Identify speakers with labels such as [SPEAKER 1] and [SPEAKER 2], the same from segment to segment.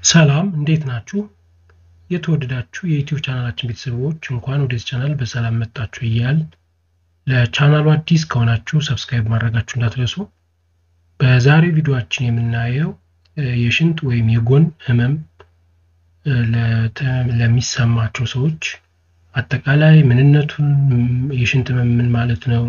[SPEAKER 1] ሰላም እንዴት ናችሁ? የተወደዳችሁ የዩቲዩብ ቻናላችን ቤተሰቦች እንኳን ወደዚህ ቻናል በሰላም መጣችሁ እያል ለቻናሉ አዲስ ከሆናችሁ ሰብስክራይብ ማድረጋችሁ እንዳትረሱ። በዛሬው ቪዲዮአችን የምናየው የሽንት ወይም የጎን ህመም ለሚሰማቸው ሰዎች አጠቃላይ ምንነቱን፣ የሽንት ህመም ምን ማለት ነው፣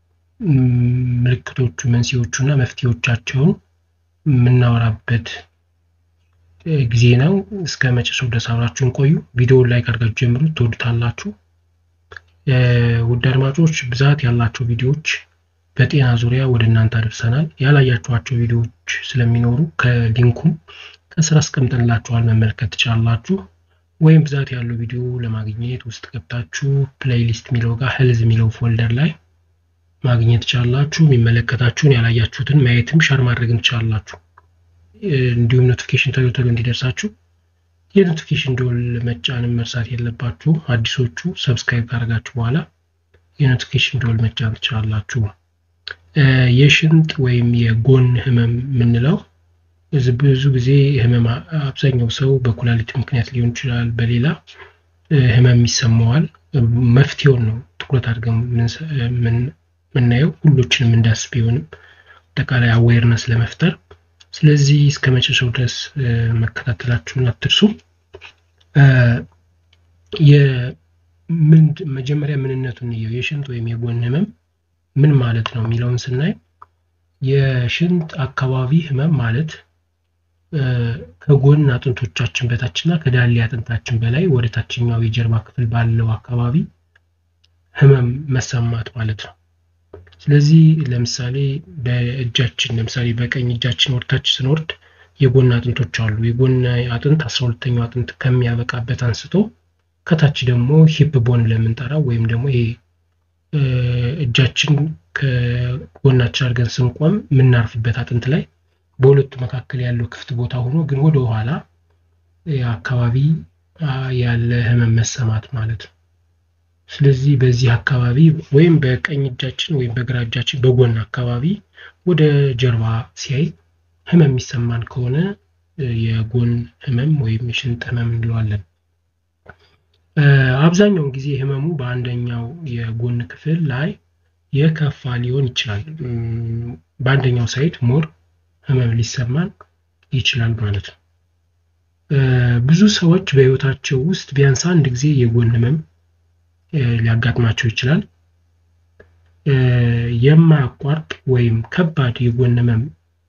[SPEAKER 1] ምልክቶቹ፣ መንስኤዎቹ እና መፍትሄዎቻቸውን የምናወራበት ጊዜ ነው። እስከ መጨረሻው ድረስ አብራችሁን ቆዩ። ቪዲዮውን ላይክ አድርጋችሁ ጀምሩ፣ ትወዱታላችሁ። ውድ አድማጮች ብዛት ያላቸው ቪዲዮዎች በጤና ዙሪያ ወደ እናንተ አድርሰናል። ያላያችኋቸው ቪዲዮዎች ስለሚኖሩ ከሊንኩም ከስራ አስቀምጠንላችኋል መመልከት ትችላላችሁ። ወይም ብዛት ያለው ቪዲዮ ለማግኘት ውስጥ ገብታችሁ ፕሌይሊስት የሚለው ጋር ህልዝ የሚለው ፎልደር ላይ ማግኘት ትችላላችሁ። የሚመለከታችሁን ያላያችሁትን ማየትም ሻር ማድረግም ትችላላችሁ። እንዲሁም ኖቲፊኬሽን ቶሎ ቶሎ እንዲደርሳችሁ የኖቲፊኬሽን ደወል መጫንም መርሳት የለባችሁ። አዲሶቹ ሰብስክራይብ ካደረጋችሁ በኋላ የኖቲፊኬሽን ደወል መጫን ትችላላችሁ። የሽንት ወይም የጎን ህመም የምንለው ብዙ ጊዜ ህመም አብዛኛው ሰው በኩላሊት ምክንያት ሊሆን ይችላል፣ በሌላ ህመም ይሰማዋል። መፍትሄውን ነው ትኩረት አድርገን የምናየው ሁሎችንም እንዳስ ቢሆንም አጠቃላይ አዌርነስ ለመፍጠር ስለዚህ እስከ መጨረሻው ድረስ መከታተላችሁን አትርሱ። መጀመሪያ ምንነቱን እንየው። የሽንት ወይም የጎን ህመም ምን ማለት ነው የሚለውን ስናይ የሽንት አካባቢ ህመም ማለት ከጎን አጥንቶቻችን በታችና ከዳሌ አጥንታችን በላይ ወደ ታችኛው የጀርባ ክፍል ባለው አካባቢ ህመም መሰማት ማለት ነው። ስለዚህ ለምሳሌ በእጃችን ለምሳሌ በቀኝ እጃችን ወደታች ስንወርድ የጎን አጥንቶች አሉ። የጎን አጥንት አስራ ሁለተኛው አጥንት ከሚያበቃበት አንስቶ ከታች ደግሞ ሂፕ ቦን ለምንጠራው ወይም ደግሞ ይሄ እጃችን ከጎናችን አድርገን ስንቆም የምናርፍበት አጥንት ላይ በሁለቱ መካከል ያለው ክፍት ቦታ ሆኖ ግን ወደ ኋላ አካባቢ ያለ ህመም መሰማት ማለት ነው። ስለዚህ በዚህ አካባቢ ወይም በቀኝ እጃችን ወይም በግራ እጃችን በጎን አካባቢ ወደ ጀርባ ሲያይ ህመም የሚሰማን ከሆነ የጎን ህመም ወይም የሽንት ህመም እንለዋለን። አብዛኛውን ጊዜ ህመሙ በአንደኛው የጎን ክፍል ላይ የከፋ ሊሆን ይችላል። በአንደኛው ሳይድ ሞር ህመም ሊሰማን ይችላል ማለት ነው። ብዙ ሰዎች በህይወታቸው ውስጥ ቢያንስ አንድ ጊዜ የጎን ህመም ሊያጋጥማቸው ይችላል። የማያቋርጥ ወይም ከባድ የጎን ህመም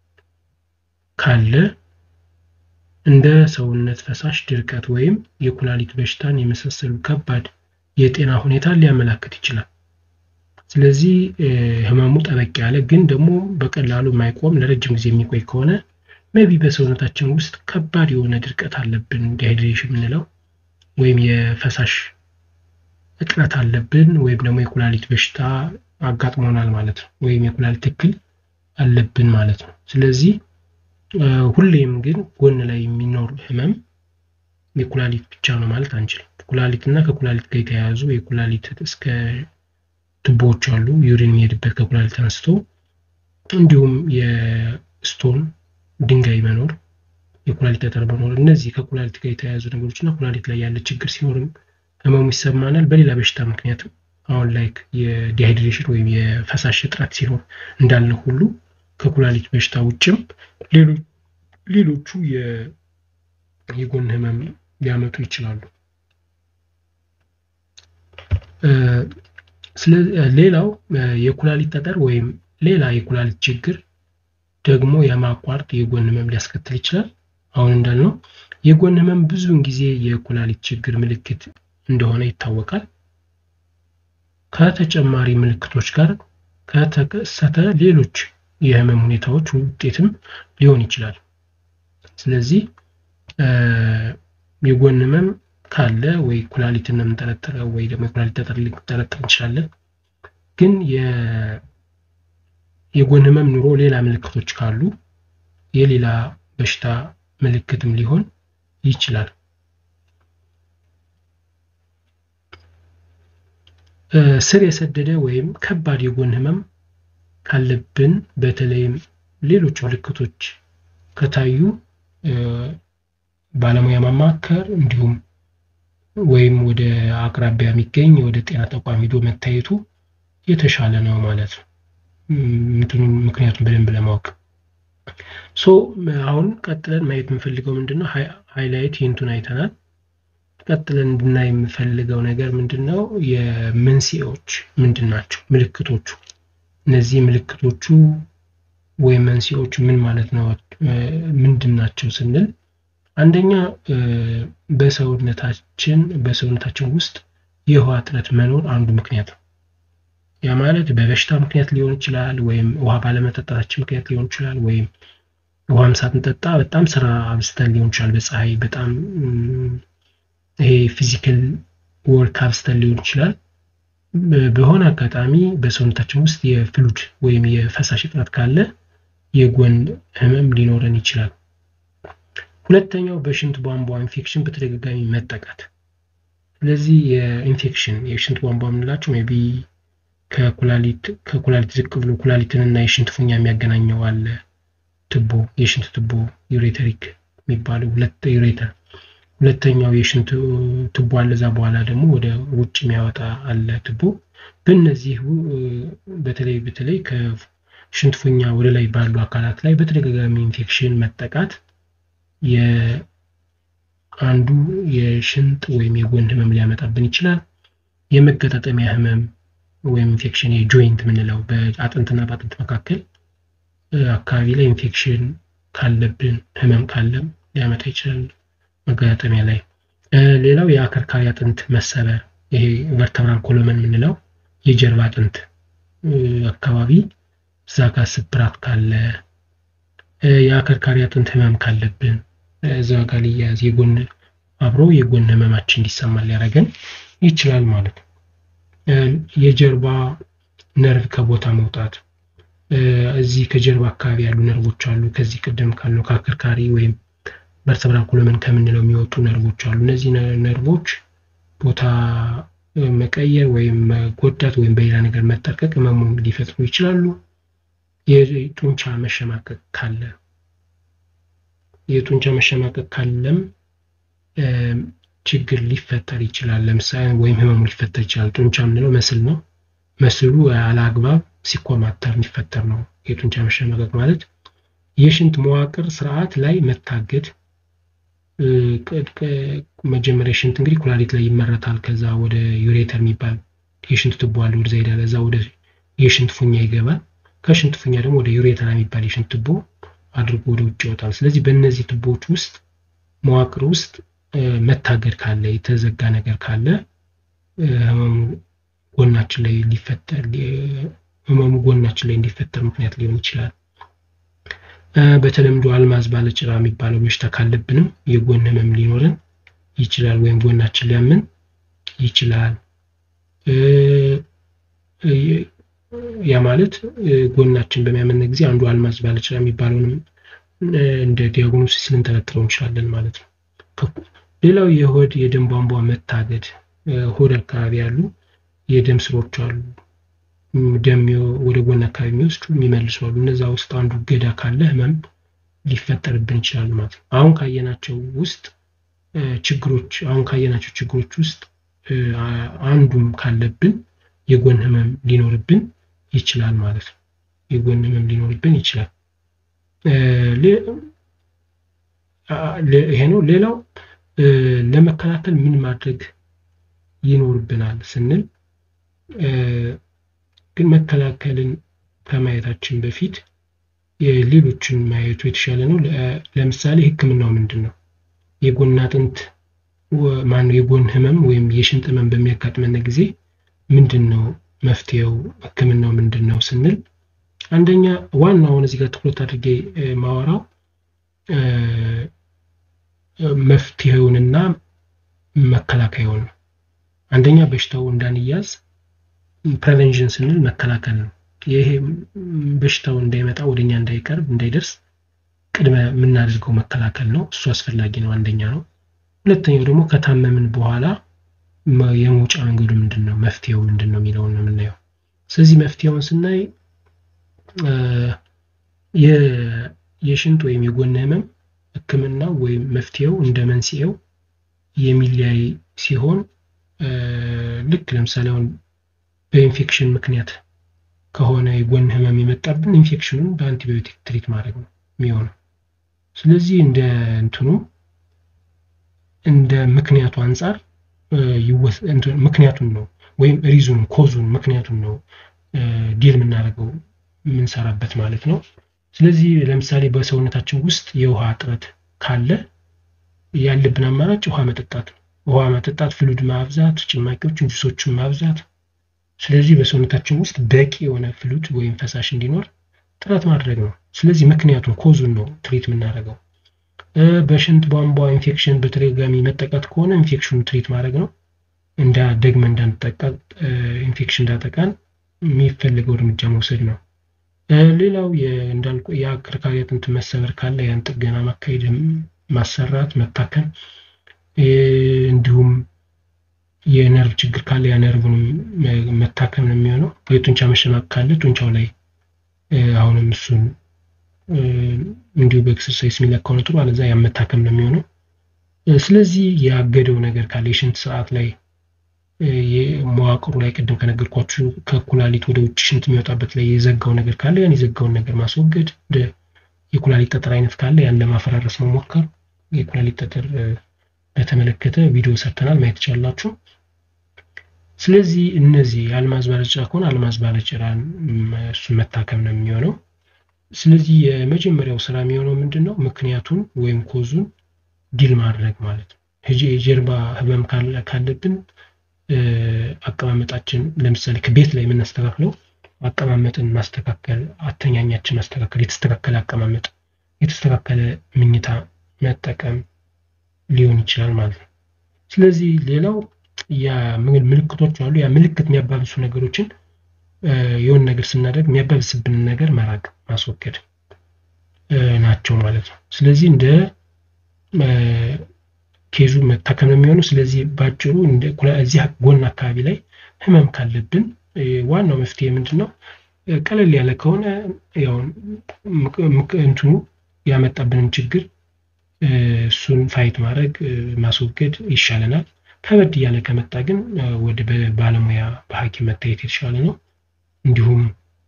[SPEAKER 1] ካለ እንደ ሰውነት ፈሳሽ ድርቀት ወይም የኩላሊት በሽታን የመሳሰሉ ከባድ የጤና ሁኔታ ሊያመላክት ይችላል። ስለዚህ ህመሙ ጠበቅ ያለ ግን ደግሞ በቀላሉ የማይቆም ለረጅም ጊዜ የሚቆይ ከሆነ ሜቢ በሰውነታችን ውስጥ ከባድ የሆነ ድርቀት አለብን፣ ዲሃይድሬሽን የምንለው ወይም የፈሳሽ እጥረት አለብን ወይም ደግሞ የኩላሊት በሽታ አጋጥሞናል ማለት ነው። ወይም የኩላሊት እክል አለብን ማለት ነው። ስለዚህ ሁሌም ግን ጎን ላይ የሚኖር ህመም የኩላሊት ብቻ ነው ማለት አንችልም። ኩላሊት እና ከኩላሊት ጋር የተያያዙ የኩላሊት እስከ ቱቦዎች አሉ፣ ዩሪን የሚሄድበት ከኩላሊት አንስቶ እንዲሁም የስቶን ድንጋይ መኖር፣ የኩላሊት ጠጠር መኖር፣ እነዚህ ከኩላሊት ጋር የተያያዙ ነገሮች እና ኩላሊት ላይ ያለ ችግር ሲኖርም ህመሙ ይሰማናል። በሌላ በሽታ ምክንያትም አሁን ላይ የዲሃይድሬሽን ወይም የፈሳሽ እጥረት ሲኖር እንዳለ ሁሉ ከኩላሊት በሽታ ውጭም ሌሎቹ የጎን ህመም ሊያመጡ ይችላሉ። ሌላው የኩላሊት ጠጠር ወይም ሌላ የኩላሊት ችግር ደግሞ የማቋረጥ የጎን ህመም ሊያስከትል ይችላል። አሁን እንዳልነው የጎን ህመም ብዙውን ጊዜ የኩላሊት ችግር ምልክት እንደሆነ ይታወቃል። ከተጨማሪ ምልክቶች ጋር ከተከሰተ ሌሎች የህመም ሁኔታዎች ውጤትም ሊሆን ይችላል። ስለዚህ የጎን ህመም ካለ ወይ ኩላሊትን ነው የምንጠረጥረው ወይ ደግሞ የኩላሊት ጠጠር ልንጠረጥር እንችላለን። ግን የጎን ህመም ኑሮ ሌላ ምልክቶች ካሉ የሌላ በሽታ ምልክትም ሊሆን ይችላል። ስር የሰደደ ወይም ከባድ የጎን ህመም ካለብን በተለይም ሌሎች ምልክቶች ከታዩ ባለሙያ ማማከር እንዲሁም ወይም ወደ አቅራቢያ የሚገኝ ወደ ጤና ተቋም ሂዶ መታየቱ የተሻለ ነው ማለት ነው። ምክንያቱም በደንብ ለማወቅ ሶ አሁን ቀጥለን ማየት የምፈልገው ምንድን ነው? ሃይላይት ሂንቱን አይተናል። ቀጥለን እንድናይ የምፈልገው ነገር ምንድን ነው? የመንስኤዎች ምንድን ናቸው? ምልክቶቹ እነዚህ ምልክቶቹ ወይም መንስኤዎቹ ምን ማለት ነው? ምንድን ናቸው ስንል አንደኛ በሰውነታችን በሰውነታችን ውስጥ የውሃ እጥረት መኖር አንዱ ምክንያት ነው። ያ ማለት በበሽታ ምክንያት ሊሆን ይችላል፣ ወይም ውሃ ባለመጠጣታችን ምክንያት ሊሆን ይችላል፣ ወይም ውሃም ሳንጠጣ በጣም ስራ አብዝተን ሊሆን ይችላል። በፀሐይ በጣም ይሄ ፊዚካል ወርክ አብዝተን ሊሆን ይችላል። በሆነ አጋጣሚ በሰውነታችን ውስጥ የፍሉድ ወይም የፈሳሽ እጥረት ካለ የጎን ህመም ሊኖረን ይችላል። ሁለተኛው በሽንት ቧንቧ ኢንፌክሽን በተደጋጋሚ መጠቃት። ስለዚህ የኢንፌክሽን የሽንት ቧንቧ የምንላቸው ሜይ ቢ ከኩላሊት ከኩላሊት ዝቅ ብሎ ኩላሊትንና የሽንት ፉኛ የሚያገናኘው አለ ትቦ የሽንት ትቦ ዩሬተሪክ የሚባለው ሁለት ዩሬተር ሁለተኛው የሽንት ትቦ አለ። እዛ በኋላ ደግሞ ወደ ውጭ የሚያወጣ አለ ትቦ። በእነዚህ በተለይ በተለይ ከሽንት ፉኛ ወደ ላይ ባሉ አካላት ላይ በተደጋጋሚ ኢንፌክሽን መጠቃት የአንዱ የሽንጥ ወይም የጎን ህመም ሊያመጣብን ይችላል። የመገጣጠሚያ ህመም ወይም ኢንፌክሽን የጆይንት የምንለው በአጥንትና በአጥንት መካከል አካባቢ ላይ ኢንፌክሽን ካለብን ህመም ካለም ሊያመጣ ይችላል መገጣጠሚያ ላይ። ሌላው የአከርካሪ አጥንት መሰበር ይሄ ቨርተብራል ኮሎመን የምንለው የጀርባ አጥንት አካባቢ እዛ ጋር ስብራት ካለ የአከርካሪ አጥንት ህመም ካለብን እዛ ጋር ሊያያዝ የጎን አብሮ የጎን ህመማችን እንዲሰማ ሊያደርገን ይችላል ማለት ነው። የጀርባ ነርቭ ከቦታ መውጣት እዚህ ከጀርባ አካባቢ ያሉ ነርቮች አሉ። ከዚህ ቅድም ካለው ከአከርካሪ ወይም ቨርተብራል ኮሎመን ከምንለው የሚወጡ ነርቮች አሉ። እነዚህ ነርቮች ቦታ መቀየር ወይም መጎዳት ወይም በሌላ ነገር መጠርቀቅ ህመሙን ሊፈጥሩ ይችላሉ። የጡንቻ መሸማቀቅ ካለ የጡንቻ መሸማቀቅ ካለም ችግር ሊፈጠር ይችላል። ለምሳሌ ወይም ህመሙ ሊፈጠር ይችላል። ጡንቻ የምንለው መስል ነው። መስሉ አላግባብ ሲኮማተር የሚፈጠር ነው። የጡንቻ መሸማቀቅ ማለት የሽንት መዋቅር ስርዓት ላይ መታገድ። መጀመሪያ ሽንት እንግዲህ ኩላሊት ላይ ይመረታል። ከዛ ወደ ዩሬተር የሚባል የሽንት ቱቦ አለ። ወደዛ ሄዳል። እዛ ወደ የሽንት ፉኛ ይገባል። ከሽንት ፉኛ ደግሞ ወደ ዩሬተር የሚባል የሽንት ቱቦ አድርጎ ወደ ውጭ ይወጣል። ስለዚህ በእነዚህ ቱቦዎች ውስጥ መዋቅር ውስጥ መታገድ ካለ የተዘጋ ነገር ካለ ህመሙ ጎናችን ላይ ሊፈጠር ህመሙ ጎናችን ላይ እንዲፈጠር ምክንያት ሊሆን ይችላል። በተለምዶ አልማዝ ባለጭራ የሚባለው በሽታ ካለብንም የጎን ህመም ሊኖረን ይችላል፣ ወይም ጎናችን ሊያምን ይችላል። ያ ማለት ጎናችን በሚያምን ጊዜ አንዱ አልማዝ ባለጭራ የሚባለውንም እንደ ዲያግኖሲስ ልንጠረጥረው እንችላለን ማለት ነው። ሌላው የሆድ የደም ቧንቧ መታገድ፣ ሆድ አካባቢ ያሉ የደም ስሮች አሉ ደም ወደ ጎን አካባቢ የሚወስዱ የሚመልሱ አሉ። እነዛ ውስጥ አንዱ ገዳ ካለ ህመም ሊፈጠርብን ይችላል ማለት ነው። አሁን ካየናቸው ውስጥ ችግሮች አሁን ካየናቸው ችግሮች ውስጥ አንዱም ካለብን የጎን ህመም ሊኖርብን ይችላል ማለት ነው። የጎን ህመም ሊኖርብን ይችላል። ይሄ ነው። ሌላው ለመከላከል ምን ማድረግ ይኖርብናል ስንል ግን መከላከልን ከማየታችን በፊት ሌሎችን ማየቱ የተሻለ ነው። ለምሳሌ ህክምናው ምንድን ነው? የጎን አጥንት ማነው የጎን ህመም ወይም የሽንጥ ህመም በሚያጋጥመን ጊዜ ምንድን ነው መፍትሄው? ህክምናው ምንድን ነው ስንል አንደኛ ዋናውን እዚህ ጋር ትኩረት አድርጌ ማወራው መፍትሄውንና መከላከያውን ነው። አንደኛ በሽታው እንዳንያዝ ፕሬቨንሽን ስንል መከላከል ነው። ይሄ በሽታው እንዳይመጣ ወደኛ እንዳይቀርብ እንዳይደርስ ቅድመ የምናደርገው መከላከል ነው። እሱ አስፈላጊ ነው፣ አንደኛ ነው። ሁለተኛው ደግሞ ከታመምን በኋላ የመውጫ መንገዱ ምንድን ነው፣ መፍትሄው ምንድን ነው የሚለውን ነው የምናየው። ስለዚህ መፍትሄውን ስናይ የሽንጥ ወይም የጎን ህመም ሕክምናው ወይም መፍትሄው እንደ መንስኤው የሚለያይ ሲሆን ልክ ለምሳሌ አሁን በኢንፌክሽን ምክንያት ከሆነ የጎን ህመም የመጣብን ኢንፌክሽኑን በአንቲባዮቲክ ትሪት ማድረግ ነው የሚሆነው። ስለዚህ እንደ እንትኑ እንደ ምክንያቱ አንጻር ምክንያቱን ነው ወይም ሪዙን ኮዙን ምክንያቱን ነው ዲል የምናደርገው የምንሰራበት ማለት ነው። ስለዚህ ለምሳሌ በሰውነታችን ውስጥ የውሃ እጥረት ካለ ያለብን አማራጭ ውሃ መጠጣት ነው። ውሃ መጠጣት፣ ፍሉድ ማብዛት፣ ጭማቂዎችን፣ ጁሶችን ማብዛት። ስለዚህ በሰውነታችን ውስጥ በቂ የሆነ ፍሉድ ወይም ፈሳሽ እንዲኖር ጥረት ማድረግ ነው። ስለዚህ ምክንያቱን ኮዙን ነው ትሪት የምናደርገው። በሽንት ቧንቧ ኢንፌክሽን በተደጋጋሚ መጠቃት ከሆነ ኢንፌክሽኑ ትሪት ማድረግ ነው። እንዳ ደግመ እንዳንጠቃ ኢንፌክሽን እንዳጠቃን የሚፈልገው እርምጃ መውሰድ ነው። ሌላው እንዳልኩ የአከርካሪ አጥንት መሰበር ካለ ያን ጥገና ማካሄድ፣ ማሰራት፣ መታከም እንዲሁም የነርቭ ችግር ካለ ያ ነርቭንም መታከም ነው የሚሆነው። የጡንቻ መሸማቅ ካለ ጡንቻው ላይ አሁንም እሱን እንዲሁ በኤክሰርሳይዝ የሚለካው ነው ጥሩ፣ አለዛ ያ መታከም ነው የሚሆነው። ስለዚህ ያገደው ነገር ካለ የሽንት ስርዓት ላይ መዋቅሩ ላይ ቅድም ከነገርኳችሁ ከኩላሊት ወደ ውጭ ሽንት የሚወጣበት ላይ የዘጋው ነገር ካለ ያን የዘጋውን ነገር ማስወገድ፣ የኩላሊት ጠጠር አይነት ካለ ያን ለማፈራረስ መሞከር። የኩላሊት ጠጠር በተመለከተ ቪዲዮ ሰርተናል፣ ማየት ትችላላችሁ። ስለዚህ እነዚህ የአልማዝ ባለጭራ ከሆነ አልማዝ ባለጭራን እሱን መታከም ነው የሚሆነው። ስለዚህ የመጀመሪያው ስራ የሚሆነው ምንድን ነው? ምክንያቱን ወይም ኮዙን ዲል ማድረግ ማለት ነው። የጀርባ ህመም ካለብን አቀማመጣችን ለምሳሌ ከቤት ላይ የምናስተካክለው አቀማመጥን ማስተካከል፣ አተኛኛችን ማስተካከል፣ የተስተካከለ አቀማመጥ፣ የተስተካከለ ምኝታ መጠቀም ሊሆን ይችላል ማለት ነው። ስለዚህ ሌላው ምልክቶች አሉ። ያ ምልክት የሚያባብሱ ነገሮችን የሆን ነገር ስናደርግ የሚያባብስብንን ነገር መራቅ ማስወገድ ናቸው ማለት ነው። ስለዚህ እንደ ኬዙ መታከም ነው የሚሆነው። ስለዚህ ባጭሩ እዚህ ጎን አካባቢ ላይ ህመም ካለብን ዋናው መፍትሄ ምንድን ነው? ቀለል ያለ ከሆነ እንትኑ ያመጣብንን ችግር እሱን ፋይት ማድረግ ማስወገድ ይሻለናል። ከበድ እያለ ከመጣ ግን ወደ ባለሙያ በሐኪም መታየት የተሻለ ነው። እንዲሁም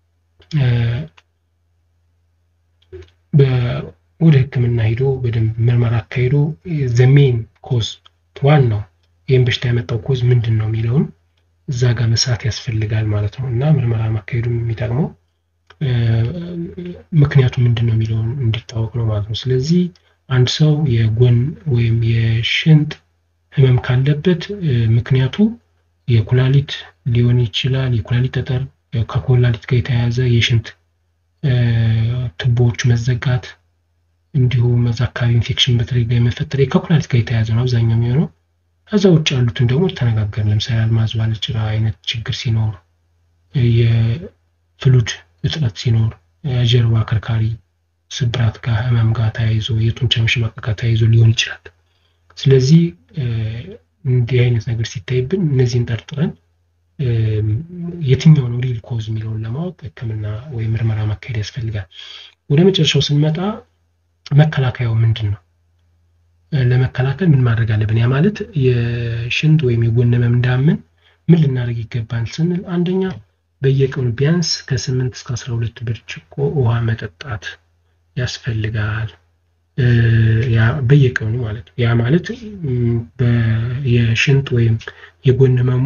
[SPEAKER 1] ወደ ሕክምና ሄዶ በደንብ ምርመራ አካሂዶ ዘሜን ኮዝ ዋናው ይህም በሽታ ያመጣው ኮዝ ምንድን ነው የሚለውን እዛ ጋር መስራት ያስፈልጋል ማለት ነው እና ምርመራ ማካሄዱ የሚጠቅመው ምክንያቱ ምንድን ነው የሚለውን እንዲታወቅ ነው ማለት ነው። ስለዚህ አንድ ሰው የጎን ወይም የሽንት ህመም ካለበት ምክንያቱ የኩላሊት ሊሆን ይችላል። የኩላሊት ጠጠር ከኩላሊት ጋር የተያያዘ የሽንት ቱቦዎች መዘጋት እንዲሁም እዛ አካባቢ ኢንፌክሽን በተደጋጋሚ መፈጠር ከኩላሊት ጋር የተያያዘ ነው አብዛኛው የሚሆነው። ከዛ ውጭ ያሉትን ደግሞ ተነጋገር። ለምሳሌ አልማዝ ባለጭራ አይነት ችግር ሲኖር፣ የፍሉድ እጥረት ሲኖር፣ የጀርባ አከርካሪ ስብራት ጋር ህመም ጋር ተያይዞ የጡንቻ መሸማቀቅ ጋር ተያይዞ ሊሆን ይችላል። ስለዚህ እንዲህ አይነት ነገር ሲታይብን እነዚህን ጠርጥረን የትኛው ነው ሪል ኮዝ የሚለውን ለማወቅ ሕክምና ወይም ምርመራ ማካሄድ ያስፈልጋል። ወደ መጨረሻው ስንመጣ መከላከያው ምንድን ነው? ለመከላከል ምን ማድረግ አለብን? ያ ማለት የሽንት ወይም የጎን ህመም እንዳያምን ምን ልናደርግ ይገባል ስንል አንደኛ በየቀኑ ቢያንስ ከስምንት እስከ አስራ ሁለት ብርጭቆ ውሃ መጠጣት ያስፈልጋል። በየቀኑ ማለት ነው። ያ ማለት የሽንት ወይም የጎን ህመሙ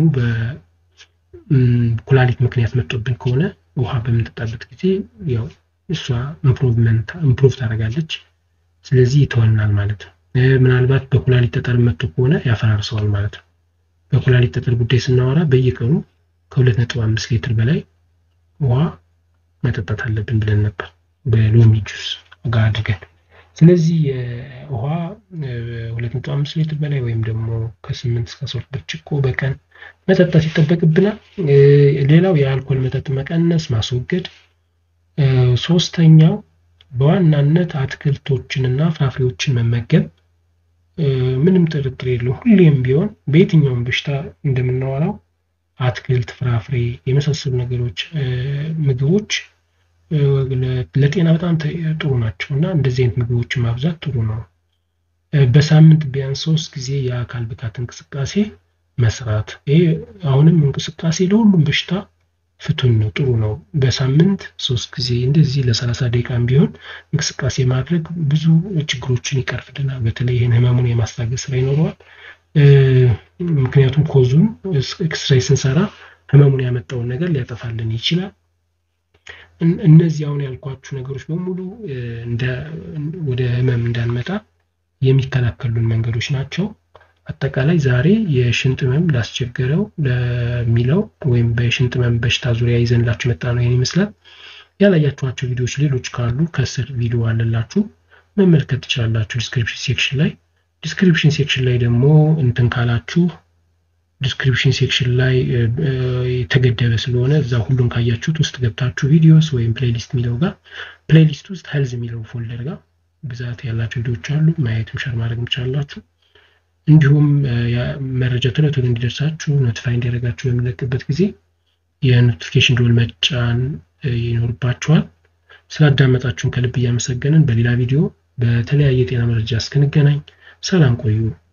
[SPEAKER 1] በኩላሊት ምክንያት መጥቶብን ከሆነ ውሃ በምንጠጣበት ጊዜ ያው እሷ ኢምፕሩቭመንት ኢምፕሩቭ ታደርጋለች። ስለዚህ ይተወናል ማለት ነው። ምናልባት በኩላሊት ጠጠር መጥቶ ከሆነ ያፈራርሰዋል ማለት ነው። በኩላሊት ጠጠር ጉዳይ ስናወራ በየቀኑ ከሁለት ነጥብ አምስት ሊትር በላይ ውሃ መጠጣት አለብን ብለን ነበር በሎሚ ጁስ ጋር አድርገን። ስለዚህ ውሃ ሁለት ነጥብ አምስት ሊትር በላይ ወይም ደግሞ ከስምንት እስከ ሶስት ብርጭቆ በቀን መጠጣት ይጠበቅብናል። ሌላው የአልኮል መጠጥ መቀነስ ማስወገድ። ሶስተኛው በዋናነት አትክልቶችንና ፍራፍሬዎችን መመገብ። ምንም ጥርጥር የለው ሁሌም ቢሆን በየትኛውም በሽታ እንደምናወራው አትክልት፣ ፍራፍሬ የመሳሰሉ ነገሮች ምግቦች ለጤና በጣም ጥሩ ናቸው እና እንደዚህ አይነት ምግቦችን ማብዛት ጥሩ ነው። በሳምንት ቢያንስ ሶስት ጊዜ የአካል ብቃት እንቅስቃሴ መስራት። ይሄ አሁንም እንቅስቃሴ ለሁሉም በሽታ ፍቱን ነው፣ ጥሩ ነው። በሳምንት ሶስት ጊዜ እንደዚህ ለሰላሳ ደቂቃም ቢሆን እንቅስቃሴ ማድረግ ብዙ ችግሮችን ይቀርፍልናል። በተለይ ይህን ህመሙን የማስታገስ ስራ ይኖረዋል። ምክንያቱም ኮዙን ኤክስሬይ ስንሰራ ህመሙን ያመጣውን ነገር ሊያጠፋልን ይችላል። እነዚህ አሁን ያልኳችሁ ነገሮች በሙሉ ወደ ህመም እንዳንመጣ የሚከላከሉን መንገዶች ናቸው። አጠቃላይ ዛሬ የሽንጥ ህመም ላስቸገረው ለሚለው ወይም በሽንጥ ህመም በሽታ ዙሪያ ይዘንላችሁ መጣ ነው ይህን ይመስላል። ያላያችኋቸው ቪዲዮዎች ሌሎች ካሉ ከስር ቪዲዮ አለላችሁ መመልከት ትችላላችሁ ዲስክሪፕሽን ሴክሽን ላይ። ዲስክሪፕሽን ሴክሽን ላይ ደግሞ እንትን ካላችሁ ዲስክሪፕሽን ሴክሽን ላይ የተገደበ ስለሆነ እዛ ሁሉም ካያችሁት ውስጥ ገብታችሁ ቪዲዮስ ወይም ፕሌሊስት የሚለው ጋር ፕሌሊስት ውስጥ ሄልዝ የሚለው ፎልደር ጋር ብዛት ያላቸው ቪዲዮዎች አሉ። ማየትም ሸር ማድረግ ትችላላችሁ። እንዲሁም መረጃ ቶሎ ቶሎ እንዲደርሳችሁ ኖቲፋይ እንዲያደርጋችሁ በሚለቅበት ጊዜ የኖቲፊኬሽን ደወል መጫን ይኖርባችኋል። ስላዳመጣችሁን ከልብ እያመሰገንን በሌላ ቪዲዮ በተለያየ የጤና መረጃ እስክንገናኝ ሰላም ቆዩ።